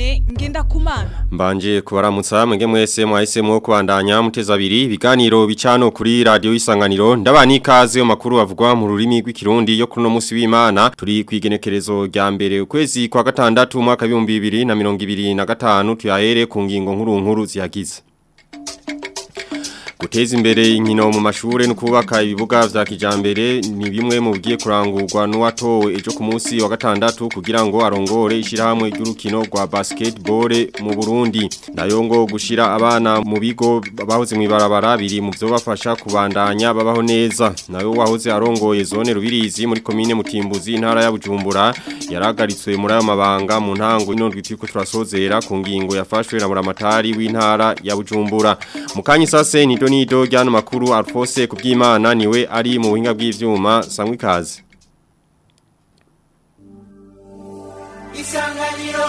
Dieudonné Ngendakumana Mbanje kubaramutsa mwenge mwese mwahisemo kubandanya muteza abiri ibiganiro bicano kuri radio isanganiro ndabani ikaze mu makuru avugwa mu rurimi rw'ikirundi yo kuno musi w'Imana turi kwigenekerezo rya mbere ukwezi kwa gatandatu mwaka 2025 tuyahere ku ngingo nkuru nkuru zihagize Guteza imbere inkino mu mashure no kubaka ibibuga vya kijambere ni bimwe mu bigiye kurangurwa n'uwatowe ejo ku munsi wa gatandatu kugira ngo arongore ishirahamwe ry'urukino rwa basketball mu Burundi nayo ngo gushira abana mu bigo bahoze mu ibarabara biri mu byo bafasha kubandanya babaho neza nayo wahoze arongoye zone rubirizi muri commune Mutimbuzi intara ya Bujumbura yaragaritswe muri ayo mabanga mu ntango ino rwitiko turasozera ku ngingo yafashwe na muramatari w'intara ya Bujumbura mukanyi sase ni nido ryano makuru Alphonse kubyimana niwe ari mu buhinga bw'ivyuma sangwe kazi Isanganiro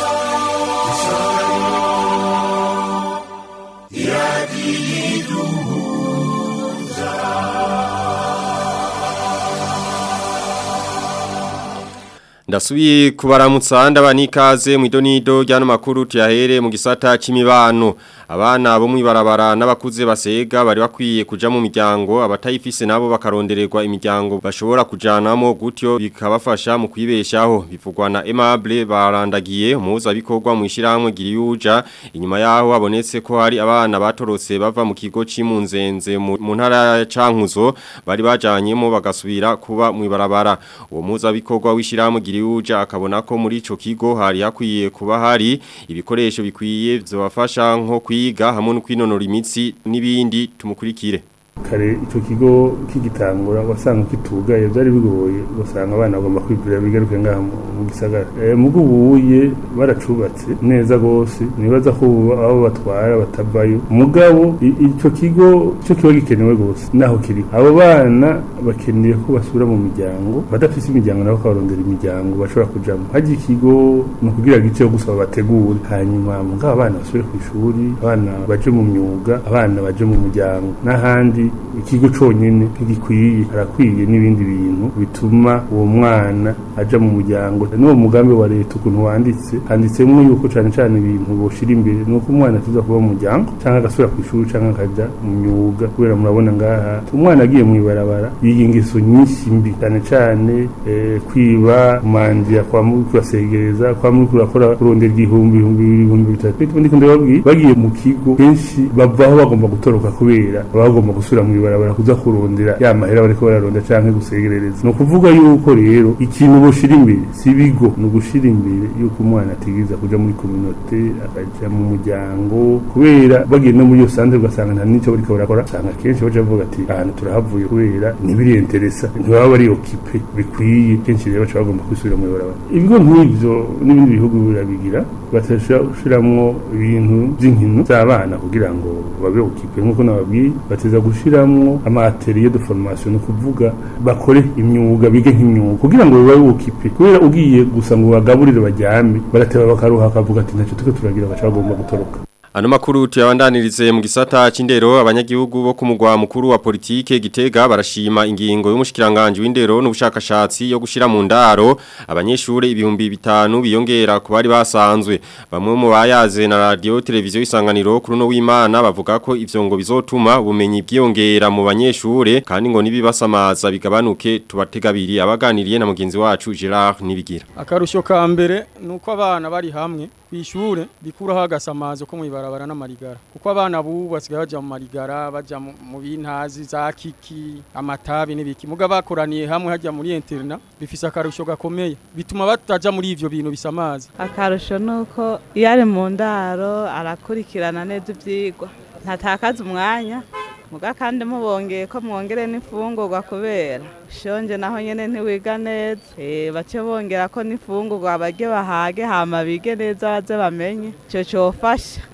Ndasubiye kubaramutsa ndabani ikaze mu idonido ryano makuru tuyahere mu gisata c'imibano abana bo mwibarabara n'abakuze basega bari bakwiye kuja mu miryango abatayifise nabo bakarondererwa imiryango bashobora kujanamo gutyo bikabafasha mu kwibeshaho bivugwa na Aimable barandagiye umuza bikorwa mu ishiramwe giriyuja inyuma yaho habonetse ko hari abana batorotse bava mu kigo cimunzenze mu ntara ya Cankuzo bari bajanyemo bagasubira kuba mwibarabara uwo muza bikorwa w'ishiramwe giriyuja akabona ko muri ico kigo hari hakwiye kuba hari ibikoresho bikwiye byobafasha nko kwiga hamwe no kwinonora imitsi n'ibindi tumukurikire kare icyo kigo kigitangura wasanga kitugaye byari bigoye ugasanga abana bagomba kwigurira bigaruke ngaha mu gisagara mugo ubuye baracubatse neza gose nibaza ko abo batwara batavayo mugabo icyo kigo cyo kiba gikenewe gose naho kiri abo bana bakeneye ko basubira mu miryango badafise imiryango nabo kabarondera imiryango bashobora kujamo haje ikigo ni ukugira gice yo gusaba bategure hanyuma mugabo abana basubire ku ishuri abana baje mu myuga abana baje mu muryango n'ahandi ikigo conyene ntigikwiye harakwiye n'ibindi bintu bituma uwo mwana aja mu muryango n'uwo mugambi wa leta ukuntu wanditse handitsemwo yuko cane cane ibintu boshira imbere nuko umwana atuza kuba mu muryango canke agasubira ku ishuri canke akaja mu myuga kubera murabona ngaha umwana agiye mu ibarabara yiga ingeso nyinshi mbi cane cane eh, kwiba kumanzira kwa muri kurasegereza kwa muri kurakora kurondera igihumbi ibihumbi bibiri ibihumbi bitatu ndiko ndababwiye bagiye mu kigo kenshi bavaho bagomba gutoroka kubera bagomba gusubira mu ibarabara kuza kurondera ya mahera bariko bararonda canke gusegerereza no kuvuga yuko rero ikintu boshira imbere si bigo no gushira imbere yuko umwana atigiriza kuja muri communauté akaja mu muryango kubera bagiye no muri yo santre ugasanga nta nico bariko barakora usanga kenshi baje bavuga ati ahantu turahavuye kubera ntibiri interesa ntibaba bari okipe bikwiye kenshi rero baca bagomba kwisubira mu ibarabara ibigo nk'ivyo n'ibindi bihugu birabigira batashiramwo ibintu vy'inkino z'abana kugira ngo babe okipe nk'uko nababwiye bateza gushiramwo amateriye de formation no kuvuga bakore imyuga bige nk'imyuga kugira ngo babe okipe kubera ugiye gusa ngo bagaburire bajyame barateba bakaruha akavuga ati ntacyo tuko turagira baca bagomba gutoroka Ano makuru tuyabandanirize mu gisata c'indero abanyagihugu bo ku mugwa mukuru wa politike Gitega barashima ingingo y'umushikiranganje w'indero n'ubushakashatsi yo gushira mu ndaro abanyeshure ibihumbi bitanu biyongera ku bari basanzwe bamwe mu bayaze na radio televiziyo isanganiro kuri no w'Imana bavuga ko ivyo ngo bizotuma ubumenyi bwiyongera mu banyeshure kandi ngo nibibasamaza bigabanuke tubategabiri abaganiriye na mugenzi wacu Gerard Nibigira akarusho ka mbere nuko abana bari hamwe kwishure bikuraho agasamazo ko mwibarabara n'amarigara kuko abana bubu basigaye baja mu marigara baja mu bintazi za kiki amatabi n'ibiki muga bakoraniye hamwe hajya muri interna bifise akarusho gakomeye bituma bataja muri ivyo bintu bisamaza akarusho nuko iyo ari mu ndaro arakurikirana neza ivyigwa ntatakaza umwanya muga kandi mubongeye ko mwongere n'imfungurwa kubera shonje naho nyene ntiwiga neza eh bace bongera ko n'imfungurwa barye bahage hama bige neza baze bamenye ico cofasha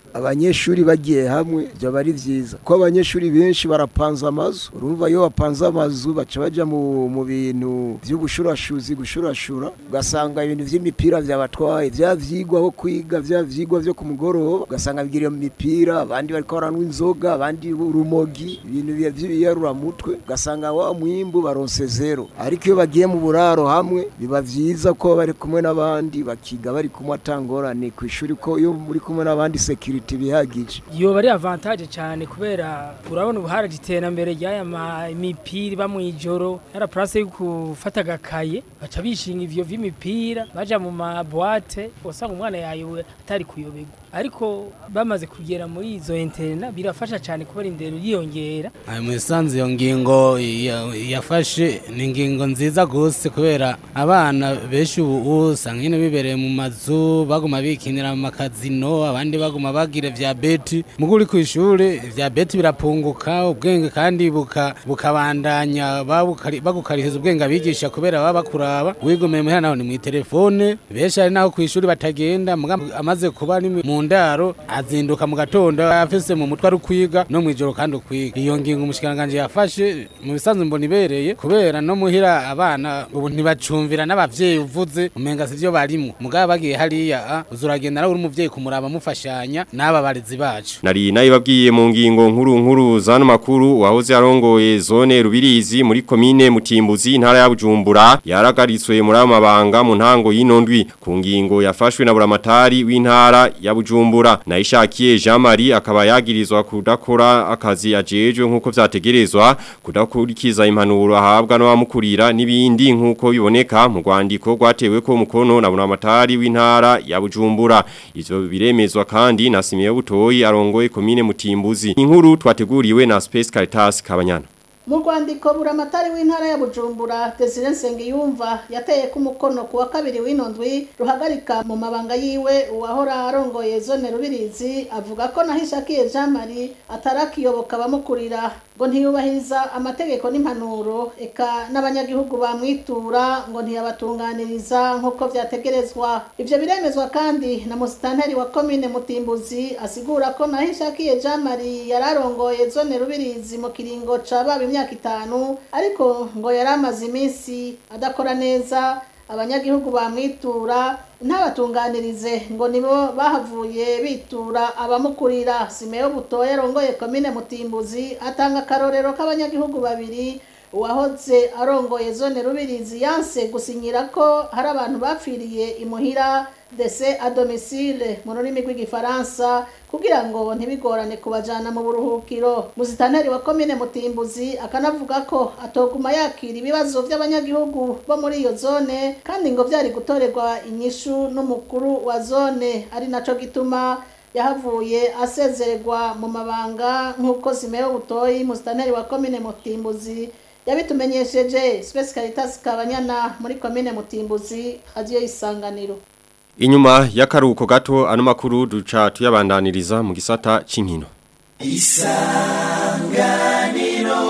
abanyeshuri bagiye hamwe byaba ari byiza kuko abanyeshuri benshi barapanze amazu urumva iyo bapanze amazu baca bajya mu mu bintu by'ubushurashuzi gushurashura ugasanga ibintu by'imipira byabatwaye bya vyigwa aho kwiga bya vyigwa byo ku mugoroba ugasanga bigira mu mipira abandi bariko baranywa inzoga abandi urumogi ibintu biya by'ibiyaruramutwe ugasanga wa mwimbu baronse zero ariko iyo bagiye mu buraro hamwe biba vyiza ko bari kumwe n'abandi bakiga bari kumwe atangorane ku ishuri ko iyo muri kumwe n'abandi security bihagije yoba ari avantage cyane kubera urabona ubu haraje iterambere ry'aya ma- mipira iba mu ijoro yara place yo gufata agakaye baca bishinga ivyo vy'imipira baja mu mabwate usanga umwana yayowe atari kuyoberwa ariko bamaze kugera muri izo interna birafasha cyane kubera indero yiyongera Ayo musanze iyo ngingo ya- yafashe ni ingingo nziza gose kubera abana benshi ubu usanga nyine bibereye mu mazu baguma bikinira mu makazino abandi baguma bagira vya beti mugo uri ku ishuri vya beti birapunguka ubwenge kandi buka bukabandanya babukari- bagukarihiza ubwenge abigisha kubera baba bakuraba wigomeye muhera naho ni mu telefone benshi ari naho ku ishuri batagenda muga amaze kuba ari mu ndaro azinduka mu gatondo afise mu mutwe ari kwiga no mwijoro kandi ukwiga iyo ngingo umushikiranganje yafashe mu bisanzwe mbona ibereye kubera no muhira abana ubu ntibacumvira n'abavyeyi uvuze umenga sivyo barimo mugabo bagiye hariya ah, uza uragenda nawe uri umuvyeyi kumuraba mufashanya n'aba barezi bacu Nari nayibabwiye mu ngingo nkuru nkuru zano makuru wahoze arongoye zone rubirizi muri komine Mutimbuzi intara ya Bujumbura yaragaritswe muri aya mabanga mu ntango y'inondwi ku ngingo yafashwe na buramatari w'intara ya Bujumbura nayishakiye Jean Marie akaba yagirizwa kudakora akazi ajejwe nkuko vyategerezwa kudakurikiza impanuro ahabwa n'abamukurira n'ibindi nkuko biboneka mu rwandiko rwatewe ko mukono na buramatari w'intara ya Bujumbura ivyo biremezwa kandi na Simeyo Butoyi arongoye komine Mutimbuzi inkuru twateguriwe na Space Caritas Kabanyana mu rwandiko buramatari w'intara ya bujumbura desire nsengiyumva yateye ku mukono ku wa kabiri w'inondwi ruhagarika mu mabanga yiwe uwahora arongoye zone rubirizi avuga ko nahishakiye jean marie atarakiyoboka abamukurira ngo ntiyubahiriza amategeko n'impanuro eka n'abanyagihugu bamwitura ngo ntiyabatunganiriza nk'uko vyategerezwa ivyo biremezwa kandi na musitanteri wa komine mutimbuzi asigura ko nahishakiye jean marie yari arongoye zone rubirizi mu kiringo ca baba imyaka itanu ariko ngo yari amaze iminsi adakora neza abanyagihugu bamwitura ntabatunganirize ngo nibo bahavuye bitura abamukurira simeyo butoya arongoye komine mutimbuzi atanga akarorero k'abanyagihugu babiri uwahoze arongoye zone rubirizi yanse gusinyira ko hari abantu bapfiriye imuhira dese a domicile mu rurimi rw'igifaransa kugira ngo ntibigorane kubajana mu buruhukiro musitanteri wa komine mutimbuzi akanavuga ko atoguma yakira ibibazo by'abanyagihugu bo muri iyo zone kandi ngo byari gutorerwa inyishu n'umukuru wa zone ari naco gituma yahavuye asezererwa mu mabanga nk'uko simeyo butoyi musitanteri wa komine mutimbuzi yabitumenyesheje Space Caritas Kabanyana muri komine Mutimbuzi hadiyo isanganiro Inyuma y'akaruko gato ano makuru duca tuyabandaniriza mu gisata c'inkino isanganiro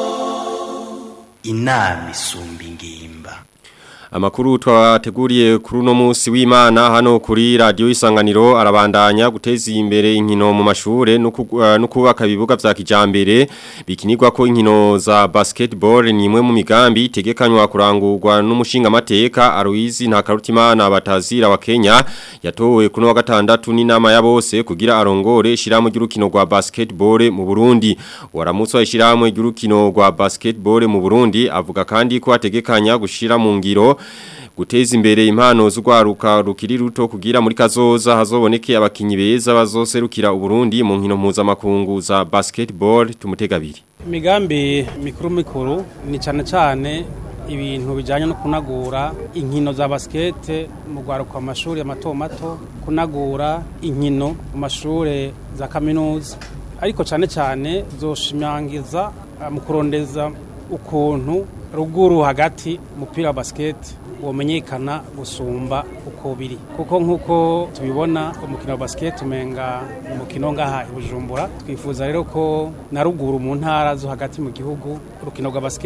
inama isumba ingimba Amakuru twateguriye kuri uno munsi w'Imana hano kuri radio isanganiro arabandanya guteza imbere inkino mu mashure no kugu- uh, no kubaka ibibuga vya kijambere bikinirwa ko inkino za basketball ni imwe mu migambi itegekanywa kurangurwa n'umushinga mateka Aloise Ntakarutimana batazira wa Kenya yatowe kuno wa gatandatu n'inama ya bose kugira arongore shiramo ry'urukino rwa basketball mu Burundi waramutse ishiramo ry'urukino rwa basketball mu Burundi avuga kandi ko ategekanya gushira mu ngiro guteza imbere impano z'urwaruka rukiri ruto kugira muri kazoza hazoboneke abakinyi beza bazoserukira Uburundi mu nkino mpuzamakungu za basketball tumutegabiri imigambi mikuru mikuru ni cyane cyane ibintu bijyanye no kunagura inkino za basikete mu rwaruka mu mashuri mato mato kunagura inkino mu mashuri za kaminuza ariko cyane cyane zoshimangiza eh, mu kurondeza ukuntu ruguru hagati umupira wa basikete womenyekana gusumba uko biri kuko nk'uko tubibona umukino wa basikete umenga ni umukino ngaha i bujumbura twifuza rero ko na ruguru mu ntara zo hagati mu gihugu urukino rwa basikete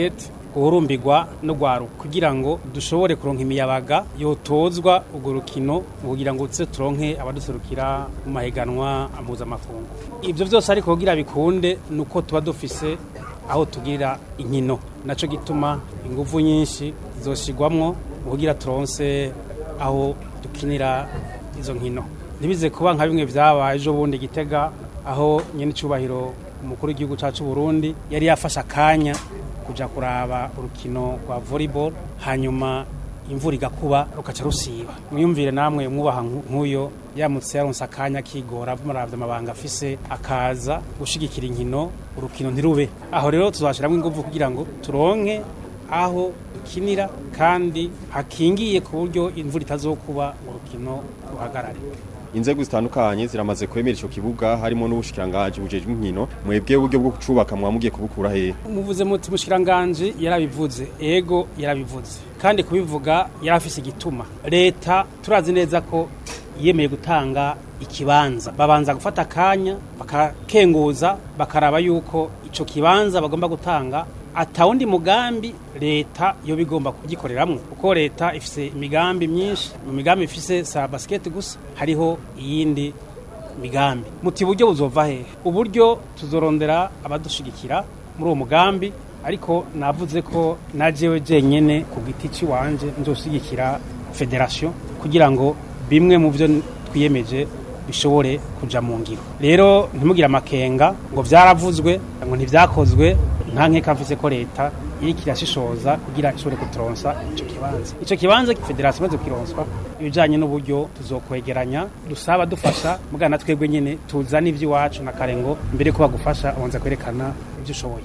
guhurumbirwa no gwaruka kugira ngo dushobore kuronka imiyabaga yotozwa urwo rukino kugira ngo tse turonke abaduserukira mu mahiganwa mpuzamakungu ivyo vyose ariko kugira bikunde nuko tuba dufise aho tugirira inkino naco gituma ingufu nyinshi zoshigwamwo kugira turonse aho dukinira izo nkino ntibize kuba nka bimwe vyabaye ejo bundi gitega aho nyene icubahiro umukuru w'igihugu cacu Burundi yari yafashe akanya kuja kuraba urukino rwa volleyball hanyuma imvura igakuba rukaca rusiba mwiyumvire namwe mwubaha nk'uyo yamutse yaronse akanya kigora muravye amabanga afise akaza gushigikira inkino urukino ntirube aho rero tuzashiramwo ingufu kugira ngo turonke aho dukinira kandi hakingiye ku buryo imvura itazokuba urukino ruhagarare inzego zitandukanye ziramaze kwemera ico kibuga harimo n'ubushikirangaji bujejwe inkino mwebwe uburyo bwo kucubaka mwamugiye kubukura hehe muvuze muti mushikiranganje yarabivuze ego yarabivuze kandi kubivuga yarafise igituma leta turazi neza ko yemeye gutanga ikibanza babanza gufata akanya bakakenguza bakaraba yuko ico kibanza bagomba gutanga atawundi mugambi leta yo bigomba kugikoreramwo kuko leta ifise imigambi myinshi mu migambi ifise sa basket gusa hariho iyindi migambi muti buryo buzova hehe uburyo tuzorondera abadushigikira muri uwo mugambi ariko navuze ko najewe jenyene ku giti ciwanje nzoshigikira federation kugira ngo bimwe mu byo twiyemeje bishobore kuja mu ngiro rero ntimugire amakenga ngo vyaravuzwe ngo ntivyakozwe nta nkeka mfise ko leta iriko irashishoza kugira ishobore kuturonsa ico kibanza ico kibanza federasiyo imaze kukironswa ibijanye n'uburyo tuzokwegeranya dusaba dufasha mugana twebwe nyene tuzana ivy'iwacu na kare ngo mbere ko bagufasha abanza kwerekana ivyo ushoboye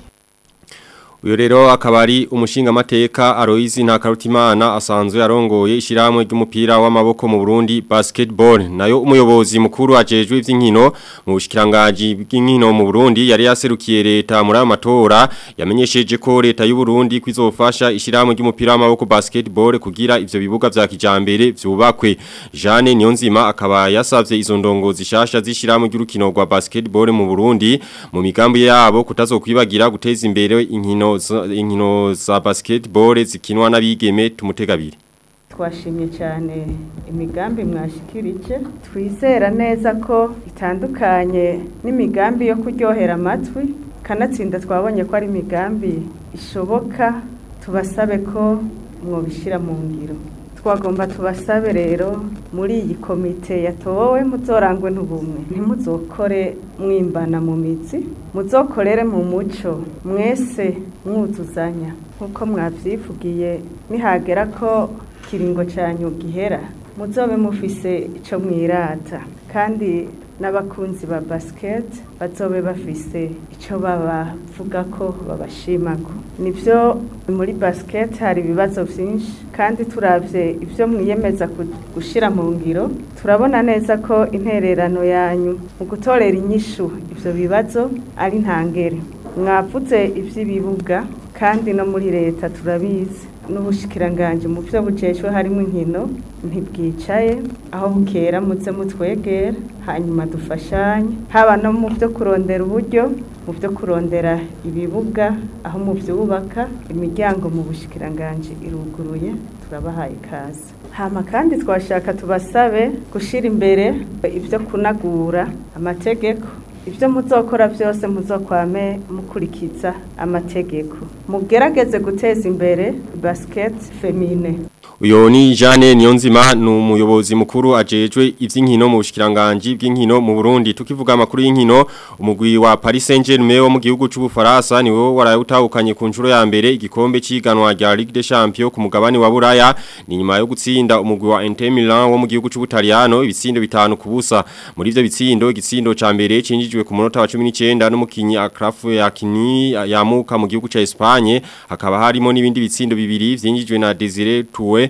Uyo rero akaba ari umushinga mateka Aloise Ntakarutimana asanzwe yarongoye ishiramwe ry'umupira w'amaboko mu Burundi basketball nayo umuyobozi mukuru ajejwe ivy'inkino mu bushikiranganje bw'inkino mu Burundi yari yaserukiye leta muri ayo matora yamenyesheje ko leta y'u Burundi kwizofasha ishiramwe ry'umupira w'amaboko basketball kugira ivyo bibuga vya kijambere vyubakwe Jeanne Niyonzima akaba yasavye izo ndongo zishasha zishiramwe ry'urukino rwa basketball mu Burundi mu migambi yabo kutazokwibagira guteza imbere inkino inkino za basketball zikinwa n'abigeme tumutegabiri twashimye cyane imigambi mwashikirije twizera neza ko itandukanye n'imigambi yo kuryohera amatwi kanatsinda twabonye ko ari imigambi ishoboka tubasabe ko mwobishyira mu ngiro twagomba tubasabe rero muri iyi komite yatowe muzorangwe n'ubumwe ntimuzokore mwimbana mu mitsi muzokorere mu muco mwese mwuzuzanya nk'uko mwabyivugiye nihagera ko kiringo cyanyu gihera muzobe mufise icyo mwirata kandi n'abakunzi ba basiketi bazobe bafise icyo babavuga ko babashimako nibyo muri basiketi hari ibibazo byinshi kandi turabye ibyo mwiyemeza gushyira mu ngiro turabona neza ko intererano yanyu mu gutorera inyishu ibyo bibazo ari ntangere mwavuze iby'ibibuga kandi no muri leta turabizi n'ubushikiranganje mu byo bujejwe harimo inkino ntibwicaye aho bukera muze mutwegera hanyuma dufashanye haba no mu byo kurondera uburyo mu byo kurondera ibibuga aho mu byubaka imiryango mu bushikiranganje iruguruye turabahaye ikaze hama kandi twashaka tubasabe gushyira imbere ibyo kunagura amategeko ibyo muzokora byose muzokwame mukurikiza amategeko mugerageze guteza imbere basiketi femine Uyo ni Jeanne Niyonzima ni umuyobozi mukuru ajejwe ivy'inkino mu bushikiranganje bw'inkino mu Burundi tukivuga amakuru y'inkino umugwi wa Paris Saint-Germain wo mu gihugu c'u Bufaransa niwe warayutahukanye ku nshuro ya mbere igikombe ciganwa rya Ligue des Champions ku mugabane wa Buraya ni nyuma yo gutsinda umugwi wa Inter Milan wo mu gihugu c'u Butaliyano ibitsindo bitanu kubusa muri ivyo bitsindo igitsindo ca mbere cinjijwe ku munota wa 19 n'umukinyi Akraf yakini yamuka mu gihugu ca Espagne hakaba harimo n'ibindi bitsindo bibiri vyinjijwe na Desire Toure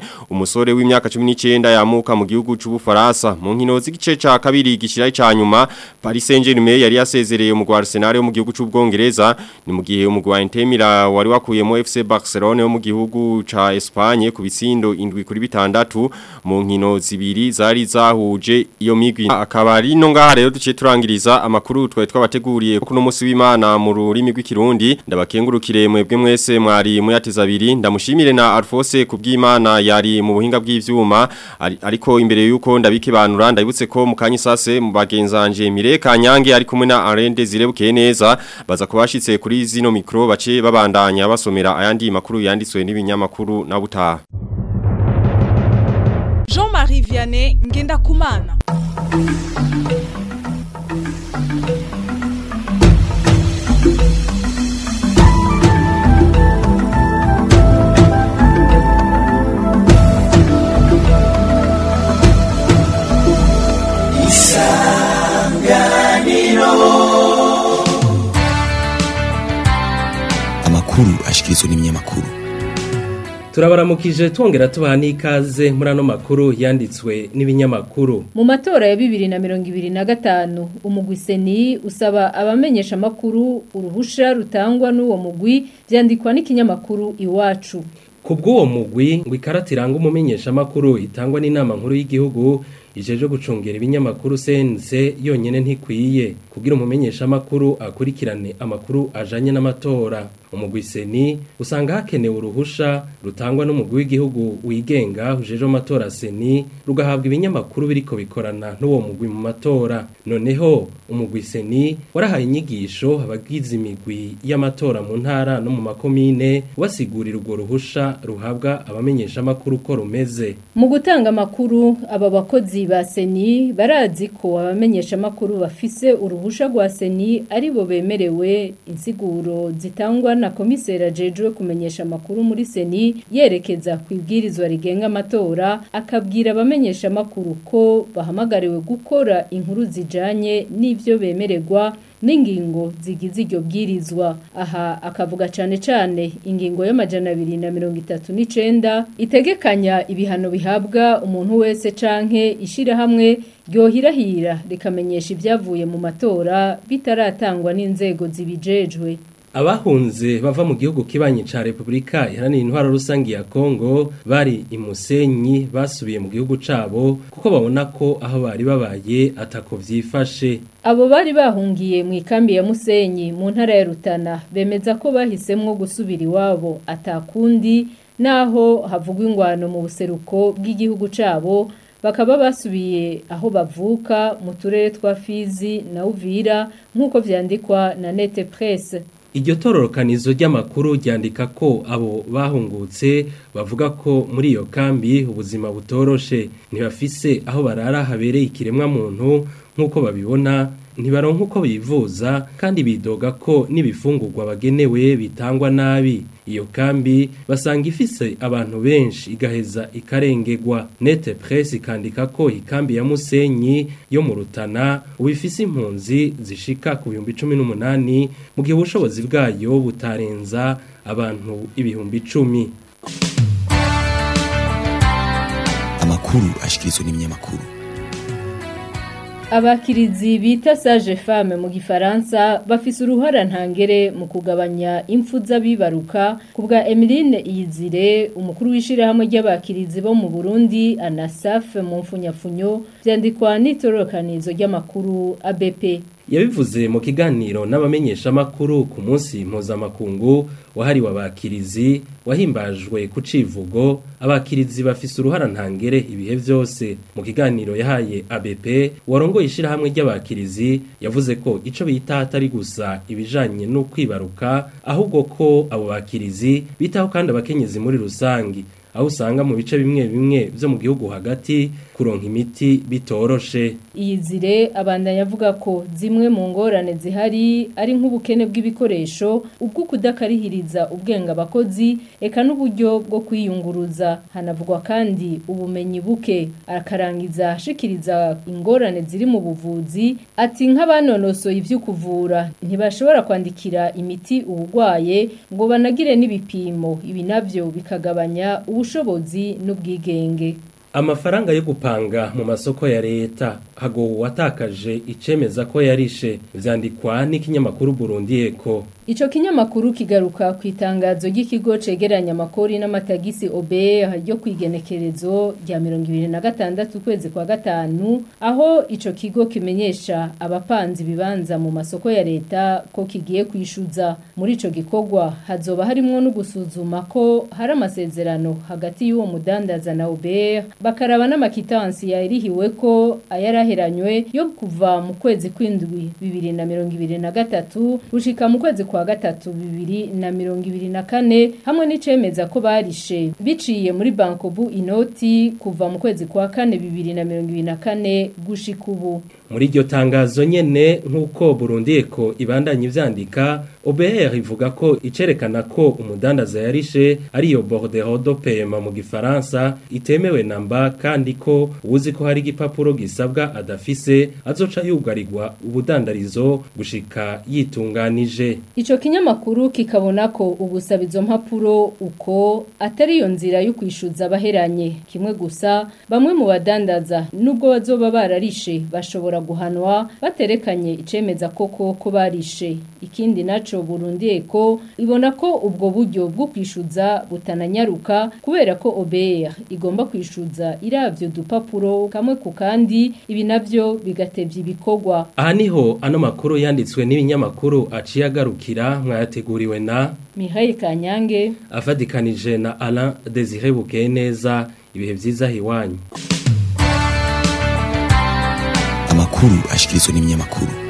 umusore w'imyaka 19 yamuka mu gihugu c'ubufaransa mu nkino z'igice ca kabiri gishira ca nyuma Paris Saint-Germain yari yasezereye mu Arsenal yo mu gihugu c'ubwongereza ni mu gihe umugwi wa Inter Milan wari wakuyemo FC Barcelona yo mu gihugu ca Espagne ku bitsindo indwi kuri bitandatu mu nkino zibiri zari zahuje iyo migwi akaba ari no ngaha rero duciye turangiriza amakuru twaye twabateguriye kuno munsi w'Imana mu rurimi rw'ikirundi ndabakengurukire mwebwe mwese mwari muyateza abiri ndamushimire na Alphonse kubw'Imana yari mu buhinga bw'ivyuma ari- ariko imbere yuko ndabikibanura ndabutse ko mu kanyisase mu bagenzanje Mireka Nyange ari kumwe na Arende zirebukeye neza baza kubashitse kuri zino mikro bace babandanya basomera ayandi makuru yanditswe n'ibinyamakuru na butaha Jean-Marie Vianney Ngendakumana amakuru ashikirizwa n'ibinyamakuru turabaramukije twongera tubaha n'ikaze muri ano makuru yanditswe n'ibinyamakuru Mu matora ya bibiri na mirongo ibiri na gatanu umugwi seni usaba abamenyesha amakuru uruhusha rutangwa n'uwo mugwi vyandikwa n'ikinyamakuru iwacu ku bw'uwo mugwi ngo ikarata iranga umumenyeshamakuru itangwa n'inama nkuru y'igihugu ijeje gucungera ibinyamakuru sense yonyene ntikwiye kugira umumenyeshamakuru akurikirane amakuru ajanye n'amatora umugwi seni usanga hakenewe uruhusha rutangwa n'umugwi w'igihugu wigenga ujeje amatora seni rugahabwa ibinyamakuru biriko bikorana n'uwo mugwi mu matora noneho umugwi seni warahaye inyigisho abagize imigwi y'amatora mu ntara no mu makomine basigurira urwo ruhusha ruhabwa abamenyeshamakuru ko rumeze mu gutanga amakuru aba bakozi ba seni barazi ko abamenyesha amakuru bafise uruhusha rwa seni ari bo bemerewe insiguro zitangwa na komiseri ajejwe kumenyesha amakuru muri seni yerekeza ku ibwirizwa rigenga amatora akabwira abamenyesha amakuru ko bahamagariwe gukora inkuru zijanye n'ivyo bemererwa n'ingingo zigize iryo bwirizwa aha akavuga cane cane ingingo y'amajana abiri na mirongo itatu n'icenda itegekanya ibihano bihabwa umuntu wese canke ishirahamwe ryohirahira rikamenyesha ibyavuye mu matora bitaratangwa n'inzego zibijejwe Abahunze bava mu gihugu kibanyi ca Republika iharanira intwaro rusangi ya Kongo bari imusenyi basubiye mu gihugu cabo kuko babona ko aho bari babaye atako vyifashe Abo bari bahungiye mu ikambi ya Musenyi mu ntara ya Rutana bemeza ko bahisemwo gusubira iwabo atakundi naho havugwa ingwano mu buseruko bw'igihugu cabo bakaba basubiye aho bavuka mu turere twa Fizi na Uvira nk'uko vyandikwa na Nete Presse Iryo tororokanizo ry'amakuru ryandika ko abo bahungutse bavuga ko muri iyo kambi ubuzima butoroshe ntibafise aho barara habereye ikiremwa muntu nk'uko babibona ntibaronka uko bivuza kandi bidoga ko n'ibifungurwa bagenewe bitangwa nabi iyo kambi basanga ifise abantu benshi igaheza ikarengegwa nete presse ikandika ko ikambi ya Musenyi yo mu Rutana ubifise impunzi zishika ku bihumbi 18 mu gihe ubushobozi bwayo butarenza abantu ibihumbi 10 amakuru ashikirizwa n'ibinyamakuru Abakirizi bita sage femme mu gifaransa bafise uruhara ntangere mu kugabanya impfu z'abibaruka kubwa Emeline Iyizire umukuru w'ishira hamwe ry'abakirizi bo mu Burundi ANASAF mu mfunyafunyo byandikwa n'itorokanizo ry'amakuru ABP yabivuze mu kiganiro n'abamenyesha makuru ku munsi mpuzamakungu wahariwe abakirizi wahimbajwe ku civugo abakirizi bafise uruhara ntangere ibihe vyose mu kiganiro yahaye ABP warongoye ishirahamwe ry'abakirizi yavuze ko ico bita atari gusa ibijanye no kwibaruka ahubwo ko abo bakirizi bitaho kandi abakenyezi muri rusangi aho usanga mu bice bimwe bimwe byo mu gihugu hagati kuronka imiti bitoroshe iyizire abandanya avuga ko zimwe mu ngorane zihari ari nk'ubukene bw'ibikoresho ubwo kudakarihiriza ubwenge abakozi eka n'uburyo bwo kwiyunguruza hanavugwa kandi ubumenyi buke akarangiza ashikiriza ingorane ziri mu buvuzi ati nk'abanonosoye ivyo kuvura ntibashobora kwandikira imiti uburwaye ngo banagire n'ibipimo ibi navyo bikagabanya ubushobozi n'ubwigenge amafaranga yo gupanga mu masoko ya leta hagowe watakaje icemeza ko yarishe vyandikwa n'ikinyamakuru Burundi Eko Ico kinyamakuru kigaruka ku itangazo ry'ikigo cegeranya amakori n'amatagisi OBR ryo kwigenekerezo rya 2026 kwezi kwa gatanu aho ico kigo kimenyesha abapanzi bibanza mu masoko ya leta ko kigiye kwishuza muri ico gikorwa hazoba harimwo no gusuzuma ko hari amasezerano hagati y'uwo mudandaza na OBR bakaraba n'amakitansi yaririhiwe ko ayaraheranywe yo kuva mu kwezi kw'indwi 2023 gushika mu kwezi kwa gatatu bibiri na mirongo ibiri na kane hamwe n'icemeza ko barishe biciye muri bankobu inoti kuva mu kwezi kwa kane bibiri na mirongo ibiri na kane gushika ubu muri iryo tangazo nyene nk'uko Burundi Eko ibandanye ivyandika OBR ivuga ko icerekana ko umudandaza yarishe ariyo bordereau de paiement mu gifaransa itemewe namba kandi ko uzi ko hari igipapuro gisabwa adafise azoca yugarirwa ubudandarizo gushika yitunganije Ico kinyamakuru kikabona ko ugusaba izo mpapuro uko atari iyo nzira yo kwishuza abaheranye kimwe gusa bamwe mu badandaza nubwo bazoba bararishe bashobora guhanwa baterekanye icemeza koko ko barishe ikindi naco Burundi Eko ibona ko ubwo buryo bwo kwishuza butananyaruka kubera ko OBR igomba kwishuza iravyo dupapuro kamwe ku kandi ibi navyo bigatevya ibikorwa aha niho ano makuru yanditswe n'ibinyamakuru aciye agarukira mwayateguriwe na Mihail Kanyange afadikanije na Alain Désiré Bukeneza ibihe vyiza hiwanyu amakuru ashikirizwa n'ibinyamakuru